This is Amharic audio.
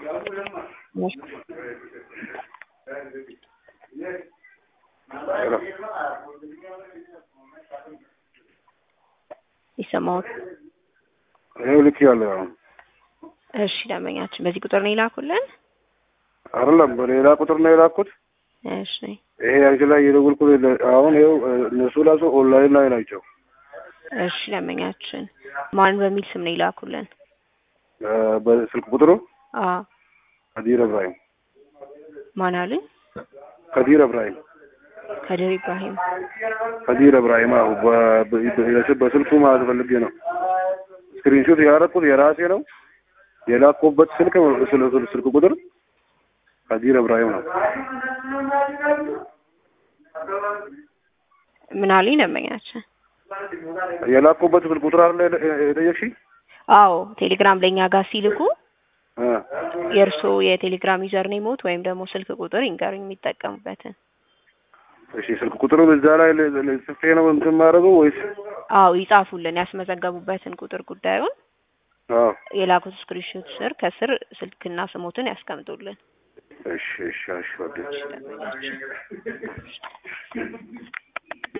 ይሰማዎት? ይኸው ልክ ያለው አሁን እሺ ደንበኛችን በዚህ ቁጥር ነው የላኩልን? አይደለም በሌላ ቁጥር ነው የላኩት። እሺ ይሄ አንቺ ላይ የደወልኩ አሁን ይኸው እነሱ ራሱ ኦንላይን ላይ ናቸው። እሺ ደንበኛችን ማን በሚል ስም ነው የላኩልን? በስልክ ቁጥሩ አዎ ከዲር እብራሂም ማን አሉኝ? ከዲር እብራሂም ከድር ኢብራሂም ከዲር እብራሂም አዎ በ- በ- በስልኩ ማለት ፈልጌ ነው። ስክሪንሾት ያደረኩት የራሴ ነው። የላኩበት ስልክ ስልክ ስልክ ቁጥር ከዲር እብራሂም ነው። ምን አሉኝ ደንበኛችን? የላኩበት ስልክ ቁጥር አለ የጠየቅሽኝ? አዎ ቴሌግራም ለእኛ ጋር ሲልኩ እ የእርስዎ የቴሌግራም ዩዘር ኔሞት ወይም ደግሞ ስልክ ቁጥር ይንገሩኝ የሚጠቀሙበትን። እሺ ስልክ ቁጥሩ እዛ ላይ ል- ል- ጽፌ ነው እንትን ማድረገው ወይስ? አዎ ይጻፉልን ያስመዘገቡበትን ቁጥር ጉዳዩን አዎ የላኩት ስክሪንሾት ስር ከስር ስልክና ስሞትን ያስቀምጡልን። እሺ እሺ እሺ ወደ ደንበኛችን